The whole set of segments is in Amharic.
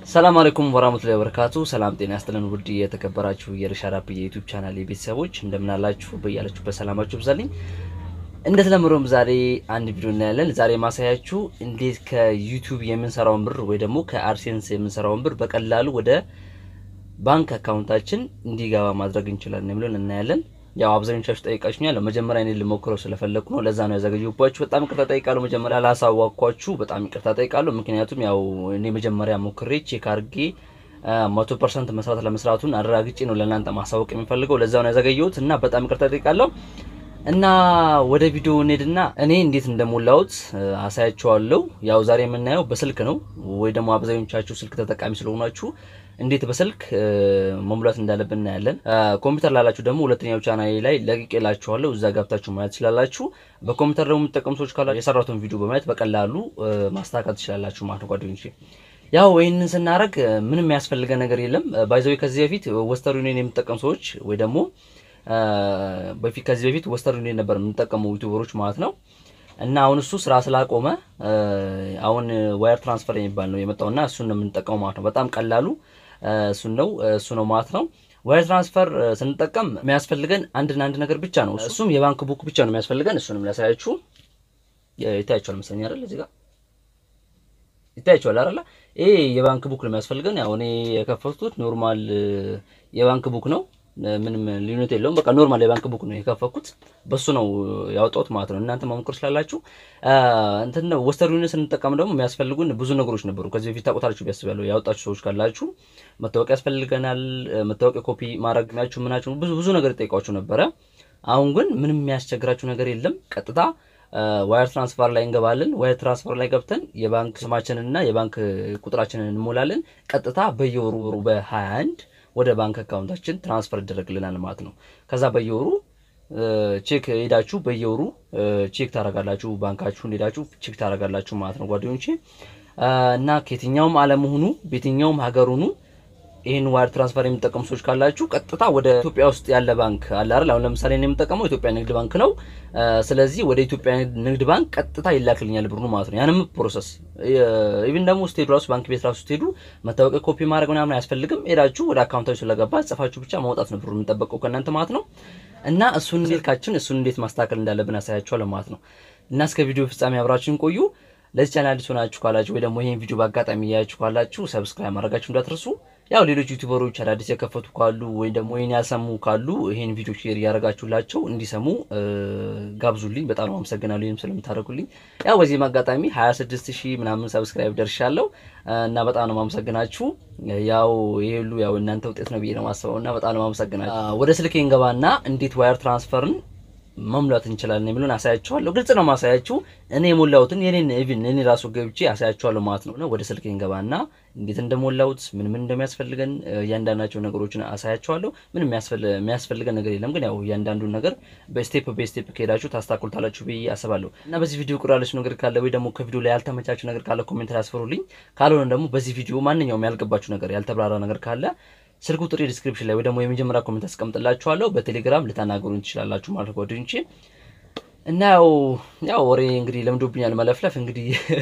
ሰላም አለይኩም ወራህመቱላሂ ወበረካቱ። ሰላም ጤና ያስጥልን። ውድ የተከበራችሁ የርሻድ አፕ የዩቲዩብ ቻናል ቤተሰቦች እንደምን አላችሁ? በያላችሁበት ሰላማችሁ ብዛልኝ። እንደተለመደውም ዛሬ አንድ ቪዲዮ እናያለን። ዛሬ ማሳያችሁ እንዴት ከዩቲዩብ የምንሰራውን ብር ወይ ደግሞ ከአድሴንስ የምንሰራውን ብር በቀላሉ ወደ ባንክ አካውንታችን እንዲገባ ማድረግ እንችላለን የሚለውን እናያለን። ያው አብዛኞቻችሁ ጠይቃችሁኛል። መጀመሪያ እኔ ልሞክረው ስለፈለኩ ነው። ለዛ ነው ያዘገየሁባችሁ። በጣም ይቅርታ ጠይቃለሁ። መጀመሪያ ላሳዋኳችሁ በጣም ይቅርታ ጠይቃለሁ። ምክንያቱም ያው እኔ መጀመሪያ ሞክሬ ቼክ አድርጌ መቶ ፐርሰንት መስራት ለመስራቱን አረጋግጬ ነው ለእናንተ ማሳወቅ የሚፈልገው። ለዛ ነው ያዘገየሁት እና በጣም ይቅርታ ጠይቃለሁ። እና ወደ ቪዲዮ እንሄድና እኔ እንዴት እንደሞላሁት አሳያችኋለሁ። ያው ዛሬ የምናየው በስልክ ነው ወይ ደግሞ አብዛኞቻችሁ ስልክ ተጠቃሚ ስለሆናችሁ እንዴት በስልክ መሙላት እንዳለብን እናያለን። ኮምፒውተር ላላችሁ ደግሞ ሁለተኛው ቻናሌ ላይ ለቅቄላችኋለሁ። እዛ ገብታችሁ ማየት ትችላላችሁ። በኮምፒውተር ደግሞ የምትጠቀሙ ሰዎች ካላችሁ የሰራሁትን ቪዲዮ በማየት በቀላሉ ማስተካከል ትችላላችሁ ማለት ነው ጓደኞቼ። ያው ይህንን ስናደርግ ምንም የሚያስፈልገን ነገር የለም። ባይዘዊ ከዚህ በፊት ወስተርን ዩኒየን የምትጠቀሙ ሰዎች ወይ ደግሞ በፊት ከዚህ በፊት ወስተርን ዩኒየን ነበር የምንጠቀሙ ዩቲዩበሮች ማለት ነው እና አሁን እሱ ስራ ስላቆመ አሁን ዋየር ትራንስፈር የሚባል ነው የመጣውና እሱን ነው የምንጠቀመው ማለት ነው። በጣም ቀላሉ እሱን ነው እሱ ነው ማለት ነው። ዋየር ትራንስፈር ስንጠቀም የሚያስፈልገን አንድና አንድ ነገር ብቻ ነው። እሱም የባንክ ቡክ ብቻ ነው የሚያስፈልገን። እሱንም ላሳያችሁ። ይታያችኋል መሰለኝ አይደል? እዚህ ጋር ይታያችኋል አይደል? ይሄ የባንክ ቡክ ነው የሚያስፈልገን። ያው እኔ የከፈትኩት ኖርማል የባንክ ቡክ ነው። ምንም ልዩነት የለውም። በቃ ኖርማል የባንክ ቡክ ነው የከፈኩት። በሱ ነው ያወጣሁት ማለት ነው። እናንተ መሞከር ስላላችሁ እንትን ነው። ወስተርን ዩኒየን ስንጠቀም ደግሞ የሚያስፈልጉን ብዙ ነገሮች ነበሩ። ከዚህ በፊት ታውቁታላችሁ ቢያስባለሁ ያወጣችሁ ሰዎች ካላችሁ መታወቂያ ያስፈልገናል። መታወቂያ ኮፒ ማድረግ ናችሁ ምናችሁ ብዙ ብዙ ነገር ይጠይቋችሁ ነበረ። አሁን ግን ምንም የሚያስቸግራችሁ ነገር የለም። ቀጥታ ዋየር ትራንስፈር ላይ እንገባለን። ዋየር ትራንስፈር ላይ ገብተን የባንክ ስማችንንና የባንክ ቁጥራችንን እንሞላለን። ቀጥታ በየወሩ በ21 ወደ ባንክ አካውንታችን ትራንስፈር ይደረግልናል ማለት ነው። ከዛ በየወሩ ቼክ ሄዳችሁ በየወሩ ቼክ ታደርጋላችሁ። ባንካችሁን ሄዳችሁ ቼክ ታደርጋላችሁ ማለት ነው ጓደኞቼ እና ከየትኛውም ዓለም ሁኑ በየትኛውም ሀገር ሁኑ ይህን ዋየር ትራንስፈር የሚጠቀሙ ሰዎች ካላችሁ ቀጥታ ወደ ኢትዮጵያ ውስጥ ያለ ባንክ አለ አይደል? አሁን ለምሳሌ እኔ የምጠቀመው ኢትዮጵያ ንግድ ባንክ ነው። ስለዚህ ወደ ኢትዮጵያ ንግድ ባንክ ቀጥታ ይላክልኛል ብሩ ማለት ነው። ያንም ፕሮሰስ ኢቭን ደግሞ ስትሄዱ ራሱ ባንክ ቤት ራሱ ስትሄዱ መታወቂያ ኮፒ ማድረግ ምናምን አያስፈልግም። ሄዳችሁ ወደ አካውንታችሁ ስለገባ ጽፋችሁ ብቻ ማውጣት ነው ብሩ የሚጠበቀው ከእናንተ ማለት ነው። እና እሱን ስልካችን እሱን እንዴት ማስተካከል እንዳለብን አሳያችኋለሁ ማለት ነው። እና እስከ ቪዲዮ ፍጻሜ አብራችሁን ቆዩ። ለዚህ ቻናል አዲስ ሆናችሁ ካላችሁ ወይ ደግሞ ይሄን ቪዲዮ በአጋጣሚ እያያችሁ ካላችሁ ሰብስክራይብ ማድረጋችሁ እንዳትረሱ። ያው ሌሎች ዩቲዩበሮች አዳዲስ የከፈቱ ካሉ ወይ ደግሞ ይሄን ያልሰሙ ካሉ ይሄን ቪዲዮ ሼር እያደረጋችሁላቸው እንዲሰሙ ጋብዙልኝ። በጣም ነው አመሰግናለሁ ይሄን ስለምታደርጉልኝ። ያው በዚህም አጋጣሚ 26 ሺህ ምናምን ሰብስክራይብ ደርሻለሁ እና በጣም ነው ማመሰግናችሁ። ያው ይሄ ሁሉ ያው እናንተ ውጤት ነው ብዬ ነው ማስበው እና በጣም ነው ማመሰግናችሁ። ወደ ስልኬ እንገባና እንዴት ዋየር ትራንስፈርን መሙላት እንችላለን የሚሉን አሳያችኋለሁ። ግልጽ ነው ማሳያችሁ። እኔ የሞላሁትን የኔን ኢቭን እኔ ራሱ ገብቼ አሳያችኋለሁ ማለት ነው። ወደ ስልኬ እንገባና እንዴት እንደሞላሁት ምን ምን እንደሚያስፈልገን እያንዳንዳቸው ነገሮችን አሳያችኋለሁ። ምን የሚያስፈልገን ነገር የለም፣ ግን ያው እያንዳንዱን ነገር በስቴፕ በስቴፕ ከሄዳችሁ ታስታኩልታላችሁ ብዬ አስባለሁ። እና በዚህ ቪዲዮ ቁር ያለች ነገር ካለ ወይ ደግሞ ከቪዲዮ ላይ ያልተመቻችሁ ነገር ካለ ኮሜንት ላይ አስፈሩልኝ። ካልሆነ ደግሞ በዚህ ቪዲዮ ማንኛውም ያልገባችሁ ነገር ያልተብራራ ነገር ካለ ስልክ ቁጥር ዲስክሪፕሽን ላይ ወይ ደግሞ የመጀመሪያ ኮሜንት አስቀምጥላችኋለሁ። በቴሌግራም ልታናገሩኝ ትችላላችሁ ማለት ጓደኞቼ። እና ያው ያው ወሬ እንግዲህ ለምዶብኛል መለፍለፍ። እንግዲህ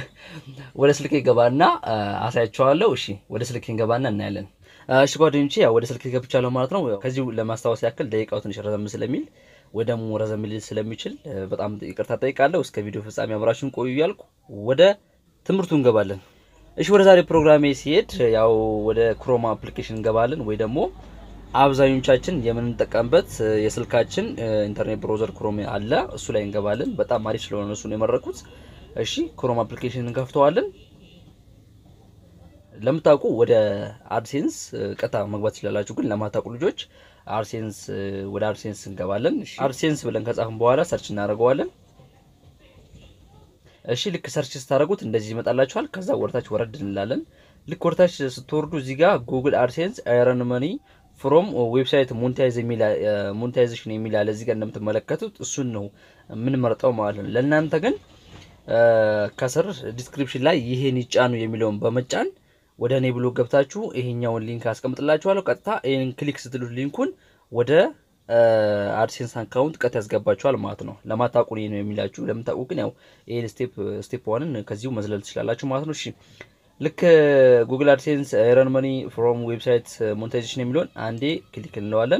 ወደ ስልኬ ገባና አሳያችኋለሁ። እሺ ወደ ስልኬ ገባና እናያለን። እሺ ጓደኞቼ ያው ወደ ስልኬ ገብቻለሁ ማለት ነው። ከዚሁ ለማስታወስ ያክል ደቂቃው ትንሽ ረዘም ስለሚል ወይ ደግሞ ረዘም ሊል ስለሚችል በጣም ይቅርታ ጠይቃለሁ። እስከ ቪዲዮ ፍጻሜ አብራችሁን ቆዩ እያልኩ ወደ ትምህርቱ እንገባለን። እሺ ወደ ዛሬ ፕሮግራሜ ሲሄድ ያው ወደ ክሮም አፕሊኬሽን እንገባለን ወይ ደግሞ አብዛኞቻችን የምንጠቀምበት የስልካችን ኢንተርኔት ብሮዘር ክሮም አለ። እሱ ላይ እንገባለን። በጣም አሪፍ ስለሆነ እሱን የመረኩት። እሺ ክሮም አፕሊኬሽን እንከፍተዋለን። ለምታውቁ ወደ አድሴንስ ቀጥታ መግባት ትችላላችሁ። ግን ለማታውቁ ልጆች አድሴንስ ወደ አድሴንስ እንገባለን። እሺ አድሴንስ ብለን ከጻፍን በኋላ ሰርች እናደርገዋለን። እሺ ልክ ሰርች ስታደርጉት እንደዚህ ይመጣላችኋል። ከዛ ወርታች ወረድ እንላለን። ልክ ወርታች ስትወርዱ እዚህ ጋር ጉግል አድሴንስ አይረን መኒ ፍሮም ዌብሳይት ሞኔታይዜሽን የሚል አለ። እዚህ ጋር እንደምትመለከቱት እሱን ነው የምንመርጠው ማለት ነው። ለእናንተ ግን ከስር ዲስክሪፕሽን ላይ ይሄን ይጫኑ የሚለውን በመጫን ወደ እኔ ብሎ ገብታችሁ ይሄኛውን ሊንክ አስቀምጥላችኋለሁ። ቀጥታ ይህን ክሊክ ስትሉት ሊንኩን ወደ አድሴንስ አካውንት ቀጥ ያስገባችኋል ማለት ነው። ለማታውቁ ነው የሚላችሁ። ለምታውቁ ግን ያው ይሄን ስቴፕ ስቴፕ ዋንን ከዚሁ መዝለል ትችላላችሁ ማለት ነው። እሺ ልክ ጉግል አድሴንስ ኤረን መኒ ፍሮም ዌብሳይት ሞኔታይዜሽን የሚለውን አንዴ ክሊክ እንለዋለን።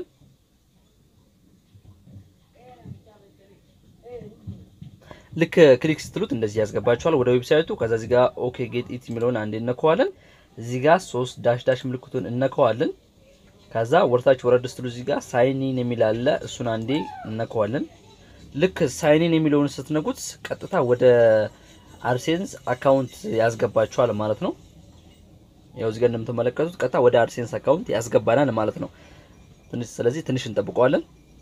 ልክ ክሊክ ስትሉት እንደዚህ ያስገባችኋል ወደ ዌብሳይቱ። ከዛ እዚህ ጋር ኦኬ ጌት ኢት የሚለውን አንዴ እነከዋለን። እዚህ ጋር ሶስት ዳሽ ዳሽ ምልክቱን እነከዋለን። ከዛ ወርታች ወረድ ስትሉ እዚህ ጋር ሳይኒን የሚል አለ። እሱን አንዴ እነከዋለን። ልክ ሳይኒን የሚለውን ስትነኩት ቀጥታ ወደ አድሴንስ አካውንት ያስገባችኋል ማለት ነው። ያው እዚህ ጋር እንደምትመለከቱት ቀጥታ ወደ አድሴንስ አካውንት ያስገባናል ማለት ነው። ትንሽ ስለዚህ ትንሽ እንጠብቀዋለን።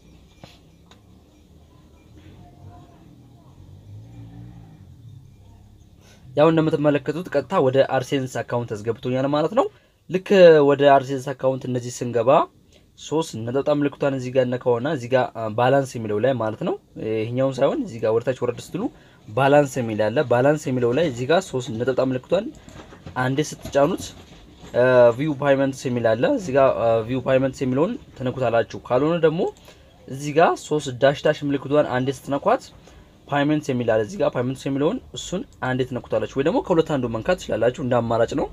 ያው እንደምትመለከቱት ቀጥታ ወደ አድሴንስ አካውንት ያስገብቶኛል ማለት ነው። ልክ ወደ አድሴንስ አካውንት እነዚህ ስንገባ ሶስት ነጠብጣብ ምልክቷን እዚህ ጋር ነካውና እዚህ ጋር ባላንስ የሚለው ላይ ማለት ነው። ይሄኛውን ሳይሆን እዚህ ጋር ወደታች ወረድ ስትሉ ባላንስ የሚል አለ። ባላንስ የሚለው ላይ እዚህ ጋር ሶስት ነጠብጣብ ምልክቷን አንዴ ስትጫኑት ቪው ፓይመንትስ የሚል አለ። እዚህ ጋር ቪው ፓይመንትስ የሚለውን ትነኩታላችሁ። ካልሆነ ደግሞ እዚህ ጋር ሶስት ዳሽ ዳሽ ምልክቷን አንዴ ስትነኳት ፓይመንትስ የሚል አለ። እዚህ ጋር ፓይመንትስ የሚለውን እሱን አንዴ ትነኩታላችሁ፣ ወይ ደግሞ ከሁለት አንዱ መንካት ትችላላችሁ። እንደ አማራጭ ነው።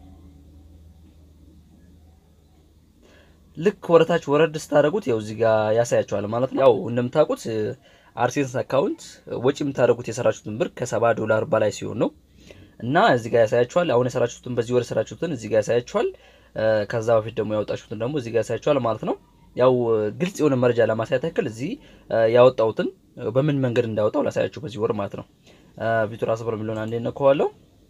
ልክ ወረታች ወረድ ስታደርጉት ያው እዚህ ጋር ያሳያቸዋል ማለት ነው። ያው እንደምታውቁት አድሴንስ አካውንት ወጪ የምታደርጉት የሰራችሁትን ብር ከሰባ ዶላር በላይ ሲሆን ነው እና እዚህ ጋር ያሳያችኋል። አሁን የሰራችሁትን በዚህ ወር የሰራችሁትን እዚህ ጋር ያሳያችኋል። ከዛ በፊት ደግሞ ያወጣችሁትን ደግሞ እዚህ ጋር ያሳያችኋል ማለት ነው። ያው ግልጽ የሆነ መረጃ ለማሳየት ያክል እዚህ ያወጣሁትን በምን መንገድ እንዳወጣው ላሳያችሁ በዚህ ወር ማለት ነው። ቪቱር አስበር የሚለውን አንዴ ነከዋለሁ።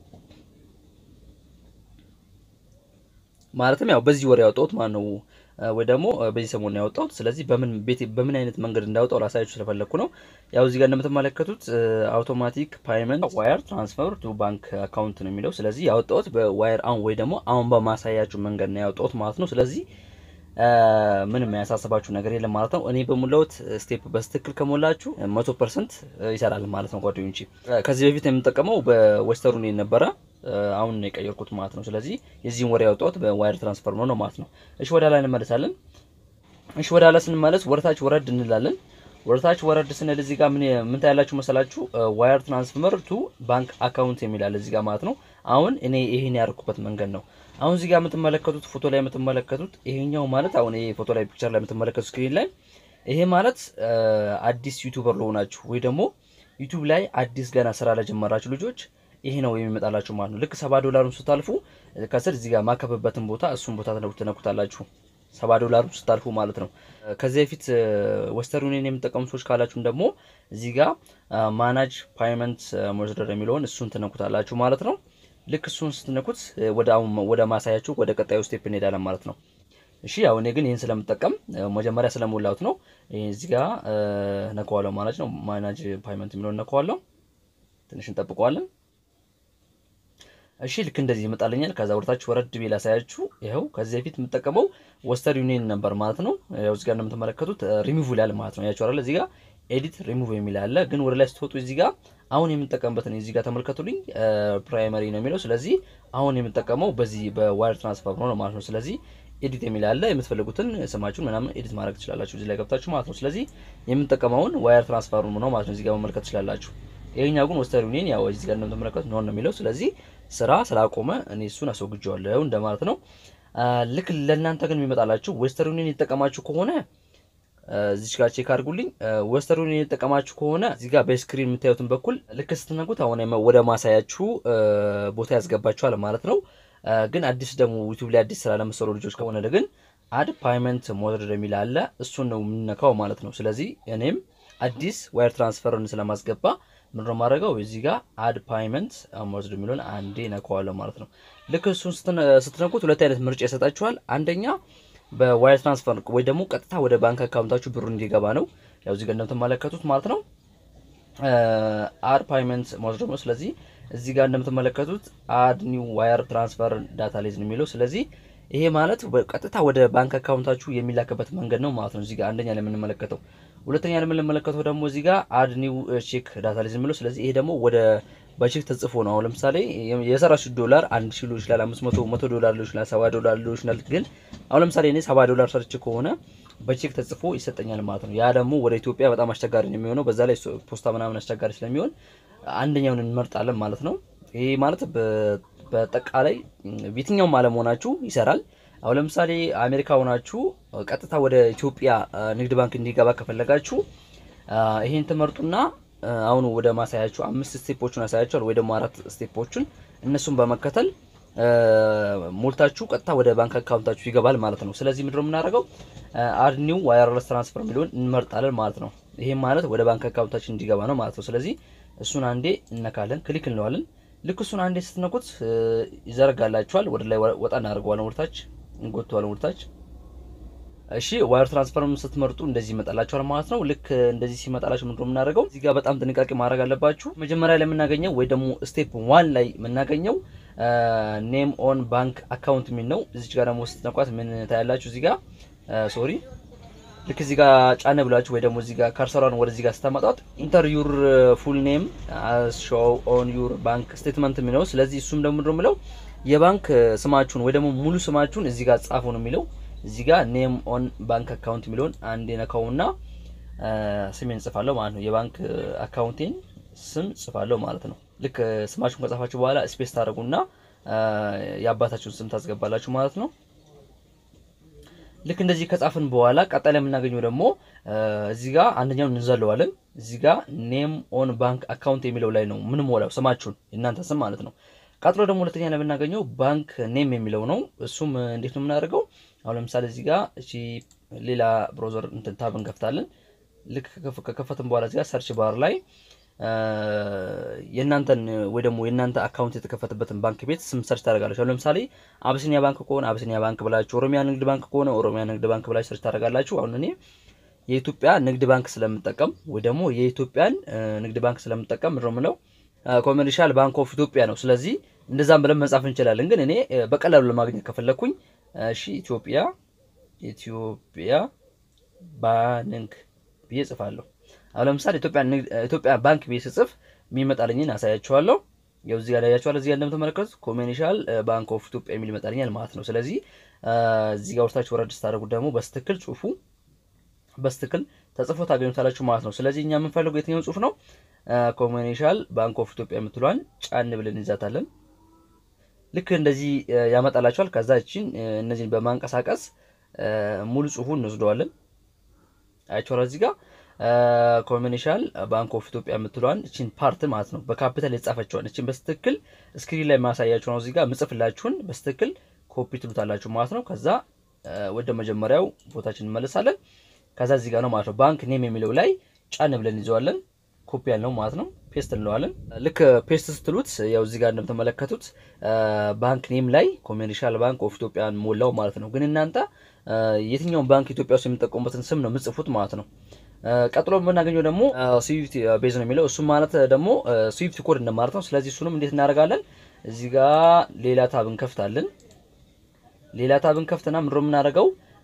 ማለትም ያው በዚህ ወር ያወጣሁት ማለት ነው ወይ ደግሞ በዚህ ሰሞን ያወጣሁት። ስለዚህ በምን ቤት በምን አይነት መንገድ እንዳወጣው ላሳያችሁ ስለፈለኩ ነው። ያው እዚህ ጋር እንደምትመለከቱት አውቶማቲክ ፓይመንት ዋየር ትራንስፈር ቱ ባንክ አካውንት ነው የሚለው። ስለዚህ ያወጣሁት በዋየር አሁን ወይ ደግሞ አሁን በማሳያችሁ መንገድ ነው ያወጣሁት ማለት ነው። ስለዚህ ምንም ያሳስባችሁ ነገር የለም ማለት ነው። እኔ በሞላሁት ስቴፕ በስትክክል ከሞላችሁ መቶ ፐርሰንት ይሰራል ማለት ነው ጓደኞቼ። ከዚህ በፊት የምጠቀመው በዌስተርን ነበረ አሁን ነው የቀየርኩት ማለት ነው። ስለዚህ የዚህን ወር ያወጣሁት በዋየር ትራንስፈር ነው ነው ማለት ነው። እሺ ወደ ላይ እንመለሳለን። እሺ ወደ ላይ ስንመለስ ወደታች ወረድ እንላለን። ወደታች ወረድ ስንል እዚህ ጋር ምን ምን ታያላችሁ መሰላችሁ? ዋየር ትራንስፈር ቱ ባንክ አካውንት የሚላል እዚህ ጋር ማለት ነው። አሁን እኔ ይሄን ያደርኩበት መንገድ ነው። አሁን እዚህ ጋር የምትመለከቱት ፎቶ ላይ የምትመለከቱት ይሄኛው ማለት አሁን ይሄ ፎቶ ላይ ፒክቸር ላይ የምትመለከቱት ስክሪን ላይ ይሄ ማለት አዲስ ዩቲዩበር ለሆናችሁ ወይ ደግሞ ዩቲዩብ ላይ አዲስ ገና ስራ ለጀመራችሁ ልጆች ይሄ ነው የሚመጣላችሁ ማለት ነው። ልክ ሰባ ዶላሩን ስታልፉ ከስር እዚህ ጋር ማከብበትን ቦታ እሱን ቦታ ትነኩታላችሁ። ሰባ ዶላሩን ስታልፉ ማለት ነው። ከዚህ በፊት ዌስተርን ዩኒየን የምጠቀሙ ሰዎች ካላችሁም ደግሞ እዚህ ጋር ማናጅ ፓይመንት ሞዝደር የሚለውን እሱን ትነኩታላችሁ ማለት ነው። ልክ እሱን ስትነኩት ወደ አሁን ወደ ማሳያችሁ ወደ ቀጣዩ ስቴፕ እንሄዳለን ማለት ነው። እሺ ያው እኔ ግን ይህን ስለምጠቀም መጀመሪያ ስለሞላሁት ነው እዚህ ጋር ነከዋለሁ ማለት ነው። ማናጅ ፓይመንት የሚለውን ነከዋለሁ። ትንሽ እንጠብቀዋለን። እሺ ልክ እንደዚህ ይመጣልኛል። ከዛ ወደታች ወረድ ቢል አሳያችሁ። ይኸው ከዚህ በፊት የምጠቀመው ወስተር ዩኒየን ነበር ማለት ነው። ያው እዚህ ጋር እንደምትመለከቱት ሪሙቭ ይላል ማለት ነው። ያችሁ አይደል? እዚህ ጋር ኤዲት ሪሙቭ የሚል አለ። ግን ወደ ላይ ስትወጡ እዚህ ጋር አሁን የምጠቀምበትን እዚህ ጋር ተመልከቱልኝ። ፕራይመሪ ነው የሚለው። ስለዚህ አሁን የምጠቀመው በዚህ በዋየር ትራንስፈር ነው ማለት ነው። ስለዚህ ኤዲት የሚል አለ። የምትፈልጉትን ስማችሁን ምናምን ኤዲት ማድረግ ትችላላችሁ እዚህ ላይ ገብታችሁ ማለት ነው። ስለዚህ የምጠቀመውን ዋየር ትራንስፈር ነው ማለት ነው። እዚህ ጋር መመልከት ትችላላችሁ። ይሄኛው ግን ወስተር ዩኒየን ያው እዚህ ጋር እንደምትመለከቱት ነው ነው የሚለው። ስለዚህ ስራ ስላቆመ እኔ እሱን አስወግጄዋለሁ እንደማለት ነው። ልክ ለእናንተ ግን የሚመጣላችሁ ዌስተር ዩኒየን የተጠቀማችሁ ከሆነ እዚች ጋር ቼክ አድርጉልኝ። ዌስተር ዩኒየን የተጠቀማችሁ ከሆነ እዚህ ጋር በስክሪን የምታዩትን በኩል ልክ ስትነኩት አሁን ወደ ማሳያችሁ ቦታ ያስገባችኋል ማለት ነው። ግን አዲስ ደግሞ ዩቲዩብ ላይ አዲስ ስራ ለመሰሩ ልጆች ከሆነ ግን አድ ፓይመንት ሞደር የሚል አለ። እሱን ነው የምንነካው ማለት ነው። ስለዚህ እኔም አዲስ ዋየር ትራንስፈርን ስለማስገባ ምንድነው ማድረገው እዚህ ጋር አድ ፓይመንት ሞደር የሚለውን አንዴ ነካዋለሁ ማለት ነው። ልክ እሱን ስትነኩት ሁለት አይነት ምርጫ ይሰጣችኋል። አንደኛ በዋየር ትራንስፈር ወይ ደግሞ ቀጥታ ወደ ባንክ አካውንታችሁ ብሩ እንዲገባ ነው። ያው እዚህ ጋር እንደምትመለከቱት ማለት ነው አድ ፓይመንት ሞደር ነው። ስለዚህ እዚህ ጋር እንደምትመለከቱት አድ ኒው ዋየር ትራንስፈር ዳታ ሌዝ ነው የሚለው። ስለዚህ ይሄ ማለት ቀጥታ ወደ ባንክ አካውንታችሁ የሚላክበት መንገድ ነው ማለት ነው። እዚህ ጋር አንደኛ ላይ የምንመለከተው፣ ሁለተኛ ላይ የምንመለከተው ደግሞ እዚህ ጋር አድ ኒው ቼክ ዳታ ሌዝ የሚለው። ስለዚህ ይሄ ደግሞ ወደ በቼክ ተጽፎ ነው። አሁን ለምሳሌ የሰራችሁ ዶላር አንድ ሺህ ሊሆን ይችላል፣ አምስት መቶ መቶ ዶላር ሊሆን ይችላል፣ ሰባ ዶላር ሊሆን ይችላል። ግን አሁን ለምሳሌ እኔ ሰባ ዶላር ሰርች ከሆነ በቼክ ተጽፎ ይሰጠኛል ማለት ነው። ያ ደግሞ ወደ ኢትዮጵያ በጣም አስቸጋሪ ነው የሚሆነው። በዛ ላይ ፖስታ ምናምን አስቸጋሪ ስለሚሆን አንደኛውን እንመርጣለን ማለት ነው። ይሄ ማለት በጠቃላይ የትኛውም ዓለም ሆናችሁ ይሰራል። አሁን ለምሳሌ አሜሪካ ሆናችሁ ቀጥታ ወደ ኢትዮጵያ ንግድ ባንክ እንዲገባ ከፈለጋችሁ ይሄን ትመርጡና አሁን ወደ ማሳያችሁ አምስት ስቴፖችን ያሳያችኋል፣ ወይ ደግሞ አራት ስቴፖችን እነሱን በመከተል ሞልታችሁ ቀጥታ ወደ ባንክ አካውንታችሁ ይገባል ማለት ነው። ስለዚህ ምንድነው የምናደርገው አድ ኒው ዋየርለስ ትራንስፈር የሚለውን እንመርጣለን ማለት ነው። ይሄም ማለት ወደ ባንክ አካውንታችን እንዲገባ ነው ማለት ነው። ስለዚህ እሱን አንዴ እነካለን፣ ክሊክ እንለዋለን። ልክ እሱን አንዴ ስትነኩት ይዘረጋላችኋል። ወደ ላይ ወጣ እናደርገዋለን፣ ወደታች እንጎተዋለን፣ ወደታች እሺ ዋየር ትራንስፈርም ስትመርጡ እንደዚህ ይመጣላችኋል ማለት ነው። ልክ እንደዚህ ሲመጣላችሁ ምንድነው የምናደርገው እዚህ ጋር በጣም ጥንቃቄ ማድረግ አለባችሁ። መጀመሪያ ላይ የምናገኘው ወይ ደግሞ ስቴፕ ዋን ላይ የምናገኘው ኔም ኦን ባንክ አካውንት የሚል ነው። እዚህ ጋር ደግሞ ስትነኳት ምን ታያላችሁ? እዚህ ጋር ሶሪ ልክ እዚህ ጋር ጫነ ብላችሁ ወይ ደግሞ እዚህ ጋር ካርሰሯን ወደዚህ ጋር ስታመጣት ኢንተር ዩር ፉል ኔም ሾው ኦን ዩር ባንክ ስቴትመንት የሚለው ስለዚህ እሱም ደግሞ ምንድነው የሚለው የባንክ ስማችሁን ወይ ደግሞ ሙሉ ስማችሁን እዚህ ጋር ጻፉ ነው የሚለው እዚህ ጋር ኔም ኦን ባንክ አካውንት የሚለውን አንድ ነካውና ስሜን ጽፋለሁ ማለት ነው። የባንክ አካውንቴን ስም ጽፋለሁ ማለት ነው። ልክ ስማችሁን ከጻፋችሁ በኋላ ስፔስ ታደርጉና የአባታችሁን ስም ታስገባላችሁ ማለት ነው። ልክ እንደዚህ ከጻፍን በኋላ ቀጣይ ላይ የምናገኘው ደግሞ እዚህ ጋር አንደኛውን እንዘለዋለን። እዚህ ጋር ኔም ኦን ባንክ አካውንት የሚለው ላይ ነው ምን ሞላው ስማችሁን የእናንተ ስም ማለት ነው። ቀጥሎ ደግሞ ሁለተኛ ላይ የምናገኘው ባንክ ኔም የሚለው ነው። እሱም እንዴት ነው የምናደርገው? አሁን ለምሳሌ እዚህ ጋር እቺ ሌላ ብሮዘር እንትን ታብ እንከፍታለን። ልክ ከከፈትን በኋላ እዚህ ጋር ሰርች ባር ላይ የእናንተን ወይ ደግሞ የእናንተ አካውንት የተከፈተበትን ባንክ ቤት ስም ሰርች ታደርጋላችሁ። አሁን ለምሳሌ አብሲኒያ ባንክ ከሆነ አብሲኒያ ባንክ ብላችሁ፣ ኦሮሚያ ንግድ ባንክ ከሆነ ኦሮሚያ ንግድ ባንክ ብላችሁ ሰርች ታደርጋላችሁ። አሁን እኔ የኢትዮጵያ ንግድ ባንክ ስለምጠቀም ወይ ደግሞ የኢትዮጵያን ንግድ ባንክ ስለምጠቀም ምንድነው የምለው ኮሜርሻል ባንክ ኦፍ ኢትዮጵያ ነው። ስለዚህ እንደዛም ብለን መጻፍ እንችላለን። ግን እኔ በቀላሉ ለማግኘት ከፈለኩኝ እሺ ኢትዮጵያ ኢትዮጵያ ባንክ ብዬ ጽፋለሁ። አሁን ለምሳሌ ኢትዮጵያ ኢትዮጵያ ባንክ ብዬ ስጽፍ የሚመጣልኝን አሳያችኋለሁ። ያው እዚህ ጋር ያያችኋል። እዚህ ጋር እንደምትመለከቱት ኮሜርሻል ባንክ ኦፍ ኢትዮጵያ የሚል ይመጣልኛል ማለት ነው። ስለዚህ እዚህ ጋር ወርታችሁ ወረድ ስታደርጉት ደግሞ በስትክክል ጽሁፉ በስትክክል ተጽፎ ታገኙታላችሁ ማለት ነው። ስለዚህ እኛ የምንፈልገው የትኛውን ጽሁፍ ነው? ኮሜርሻል ባንክ ኦፍ ኢትዮጵያ የምትሏን ጫን ብለን እንይዛታለን። ልክ እንደዚህ ያመጣላችኋል። ከዛ እቺን እነዚህን በማንቀሳቀስ ሙሉ ጽሁፉን እንወስደዋለን። አያችኋል እዚህ ጋር ኮሜርሻል ባንክ ኦፍ ኢትዮጵያ የምትሏን እቺን ፓርት ማለት ነው በካፒታል የተጻፈችዋን እቺን በስትክክል ስክሪን ላይ ማሳያችሁ ነው። እዚህ ጋር ምጽፍላችሁን በስትክክል ኮፒ ትሉታላችሁ ማለት ነው። ከዛ ወደ መጀመሪያው ቦታችን እንመለሳለን። ከዛ እዚህ ጋር ነው ማለት ነው ባንክ ኔም የሚለው ላይ ጫን ብለን ይዘዋለን። ኮፒ ያልነው ማለት ነው። ፔስት እንለዋለን። ልክ ፔስት ስትሉት ያው እዚህ ጋር እንደምትመለከቱት ባንክ ኔም ላይ ኮሜርሻል ባንክ ኦፍ ኢትዮጵያን ሞላው ማለት ነው። ግን እናንተ የትኛውን ባንክ ኢትዮጵያ ውስጥ የሚጠቀሙበትን ስም ነው የምጽፉት ማለት ነው። ቀጥሎ የምናገኘው ደግሞ ስዊፍት ቤዝ ነው የሚለው እሱም ማለት ደግሞ ስዊፍት ኮድ እንደማለት ነው። ስለዚህ እሱንም እንዴት እናደርጋለን? እዚህ ጋር ሌላ ታብ እንከፍታለን። ሌላ ታብ እንከፍትና ምንድነው የምናደርገው?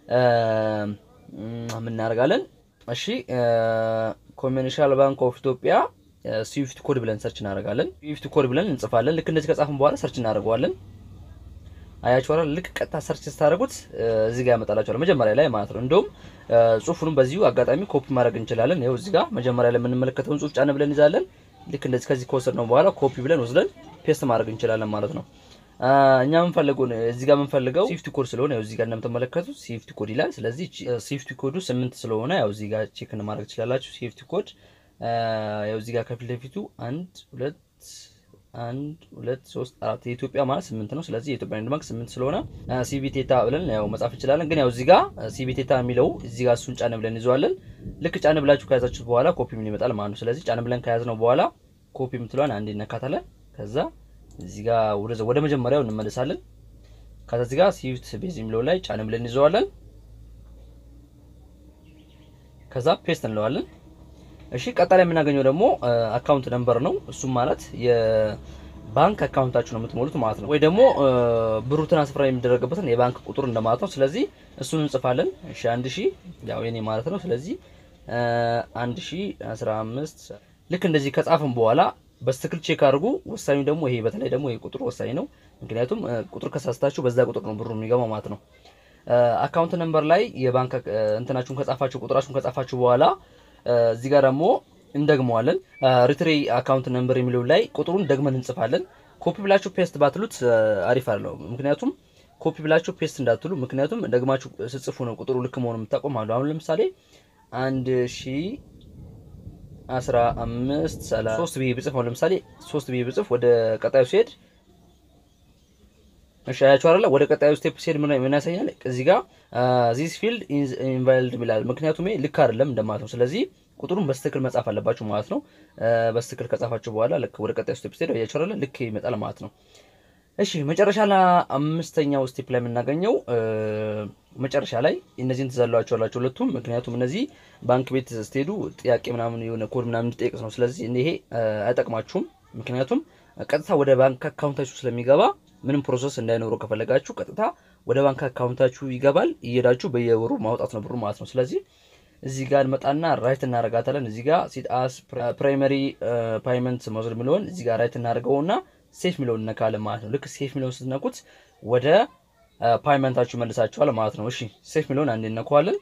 ምን እናደርጋለን? እሺ ኮሜርሻል ባንክ ኦፍ ኢትዮጵያ ስዊፍት ኮድ ብለን ሰርች እናደርጋለን። ስዊፍት ኮድ ብለን እንጽፋለን። ልክ እንደዚህ ከጻፍን በኋላ ሰርች እናደርገዋለን። አያችኋል። ልክ ቀጥታ ሰርች ስታደርጉት እዚህ ጋር ያመጣላችኋል መጀመሪያ ላይ ማለት ነው። እንደውም ጽሁፉንም በዚሁ አጋጣሚ ኮፒ ማድረግ እንችላለን። ይኸው እዚህ ጋር መጀመሪያ ላይ የምንመለከተውን ጽሁፍ ጫን ብለን ይዛለን። ልክ እንደዚህ ከዚህ ከወሰድነው በኋላ ኮፒ ብለን ወስደን ፔስት ማድረግ እንችላለን ማለት ነው። እኛ የምንፈልገው እዚህ ጋር የምንፈልገው ሲፍቲ ኮድ ስለሆነ ያው እዚህ ጋር እንደምትመለከቱት ሲፍቲ ኮድ ይላል። ስለዚህ ሲፍቲ ኮዱ ስምንት ስለሆነ ያው እዚህ ጋር ቼክ ማድረግ ትችላላችሁ። ሲፍቲ ኮድ ያው እዚህ ጋር ከፊት ለፊቱ አንድ ሁለት አንድ ሁለት ሶስት አራት የኢትዮጵያ ማለት ስምንት ነው። ስለዚህ የኢትዮጵያ ንግድ ባንክ ስምንት ስለሆነ ሲቢቴታ ብለን ያው መጻፍ እንችላለን። ግን ያው እዚህ ጋር ሲቢቴታ የሚለው እዚህ ጋር እሱን ጫን ብለን ይዘዋለን። ልክ ጫን ብላችሁ ከያዛችሁት በኋላ ኮፒ ምን ይመጣል ማለት ነው። ስለዚህ ጫን ብለን ከያዝነው በኋላ ኮፒ የምትለዋን አንዴ እነካታለን። ከዛ እዚህ ጋር ወደ መጀመሪያው እንመለሳለን። ከዛ እዚህ ጋር ሲፍት ቤዝ የሚለው ላይ ጫን ብለን እንይዘዋለን። ከዛ ፔስት እንለዋለን። እሺ ቀጣይ የምናገኘው ደግሞ አካውንት ነምበር ነው። እሱም ማለት የባንክ አካውንታችሁ ነው የምትሞሉት ማለት ነው። ወይ ደግሞ ብሩ ትራንስፈር የሚደረግበትን የባንክ ቁጥር እንደማለት ነው። ስለዚህ እሱን እንጽፋለን። እሺ አንድ ሺህ ያው የኔ ማለት ነው። ስለዚህ አንድ ሺህ አስራ አምስት ልክ እንደዚህ ከጻፍን በኋላ በስትክክል ቼክ አድርጉ። ወሳኙ ደግሞ ይሄ በተለይ ደግሞ ይሄ ቁጥር ወሳኝ ነው። ምክንያቱም ቁጥር ከሳስታችሁ በዛ ቁጥር ነው ብሩ የሚገባው ማለት ነው። አካውንት ነምበር ላይ የባንክ እንትናችሁን ከጻፋችሁ ቁጥራችሁን ከጻፋችሁ በኋላ እዚህ ጋር ደግሞ እንደግመዋለን። ሪትሬ አካውንት ነምበር የሚለው ላይ ቁጥሩን ደግመን እንጽፋለን። ኮፒ ብላችሁ ፔስት ባትሉት አሪፍ አለው። ምክንያቱም ኮፒ ብላችሁ ፔስት እንዳትሉ፣ ምክንያቱም ደግማችሁ ስጽፉ ነው ቁጥሩ ልክ መሆኑ የምታቆም አሉ። አሁን ለምሳሌ አንድ ሺ አስራ አምስት ሰላሳ ሶስት ብዬ ብጽፍ አሁን ለምሳሌ ሶስት ብዬ ብጽፍ ወደ ቀጣዩ ሲሄድ እሺ አያችሁ አይደለ? ወደ ቀጣዩ ስቴፕ ሲሄድ ምን ምን ያሳያል? እዚህ ጋር ዚስ ፊልድ ኢዝ ኢንቫሊድ ይላል። ምክንያቱም ይሄ ልክ አይደለም እንደማለት ነው። ስለዚህ ቁጥሩን በስትክክል መጻፍ አለባችሁ ማለት ነው። በስትክክል ከጻፋችሁ በኋላ ልክ ወደ ቀጣዩ ስቴፕ ሲሄድ አያችሁ አይደለ? ልክ ይመጣል ማለት ነው። እሺ መጨረሻ ላይ አምስተኛው ስቴፕ ላይ የምናገኘው መጨረሻ ላይ እነዚህን ትዘሏቸዋላችሁ ሁለቱም። ምክንያቱም እነዚህ ባንክ ቤት ስትሄዱ ጥያቄ ምናምን የሆነ ኮድ ምናምን እንዲጠይቅ ነው። ስለዚህ ይሄ አይጠቅማችሁም። ምክንያቱም ቀጥታ ወደ ባንክ አካውንታችሁ ስለሚገባ ምንም ፕሮሰስ እንዳይኖረው ከፈለጋችሁ ቀጥታ ወደ ባንክ አካውንታችሁ ይገባል። እየሄዳችሁ በየወሩ ማውጣት ነው ብሩ ማለት ነው። ስለዚህ እዚህ ጋር እንመጣና ራይት እናደርጋታለን። እዚህ ጋር ሲት አስ ፕራይመሪ ፓይመንት መውሰድ የሚለውን እዚህ ጋር ራይት እናደርገውና ሴፍ የሚለውን እነካለን ማለት ነው። ልክ ሴፍ የሚለውን ስትነኩት ወደ ፓይመንታችሁ መልሳችኋል ማለት ነው። እሺ ሴፍ የሚለውን አንዴ እነካዋለን።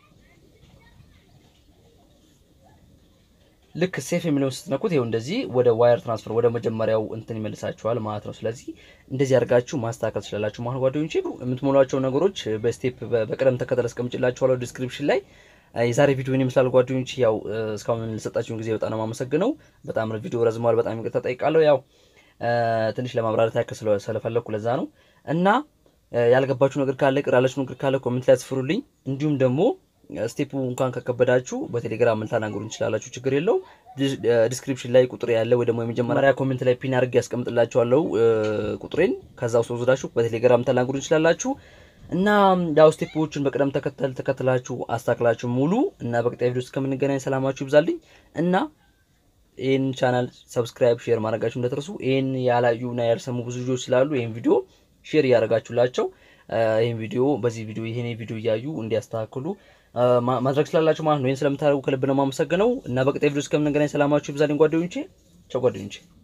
ልክ ሴፍ የሚለውን ስትነኩት ይኸው እንደዚህ ወደ ዋየር ትራንስፈር ወደ መጀመሪያው እንትን ይመልሳችኋል ማለት ነው። ስለዚህ እንደዚህ አድርጋችሁ ማስተካከል ትችላላችሁ ማለት ጓደኞቼ። የምትሞሏቸው ነገሮች በስቴፕ በቅደም ተከተል አስቀምጭላችኋለሁ ዲስክሪፕሽን ላይ። የዛሬ ቪዲዮ ይመስላል ጓደኞች። ያው እስካሁን ለሰጣችሁን ጊዜ በጣም ነው የማመሰግነው። በጣም ቪዲዮ ረዝሟል፣ በጣም ይቅርታ ጠይቃለሁ። ያው ትንሽ ለማብራራት ያክል ስለፈለግኩ ለዛ ነው እና ያልገባችሁ ነገር ካለ ቅር ያላችሁ ነገር ካለ ኮሜንት ላይ አስፍሩልኝ። እንዲሁም ደግሞ ስቴፑ እንኳን ከከበዳችሁ በቴሌግራም ልታናገሩ እንችላላችሁ፣ ችግር የለው። ዲስክሪፕሽን ላይ ቁጥር ያለ ወይ ደግሞ የመጀመሪያ ኮሜንት ላይ ፒን አድርጌ ያስቀምጥላችኋለሁ ቁጥሬን። ከዛ ውስጥ ወስዳችሁ በቴሌግራም ልታናገሩ እንችላላችሁ እና ያው ስቴፖቹን በቅደም ተከተል ተከትላችሁ አስተካክላችሁ ሙሉ እና በቀጣይ ቪዲዮ እስከምንገናኝ ሰላማችሁ ይብዛልኝ እና ይህን ቻናል ሰብስክራይብ፣ ሼር ማድረጋችሁ እንደተረሱ። ይህን ያላዩና ያልሰሙ ብዙ ልጆች ስላሉ ይህን ቪዲዮ ሼር እያደረጋችሁላቸው ይህን ቪዲዮ በዚህ ቪዲዮ ይህን ቪዲዮ እያዩ እንዲያስተካክሉ ማድረግ ስላላችሁ ማለት ነው። ይህን ስለምታደርጉ ከልብ ነው የማመሰግነው እና በቀጣይ ቪዲዮ እስከምንገናኝ ሰላማችሁ ይብዛልኝ ጓደኞቼ። ቻው ጓደኞቼ።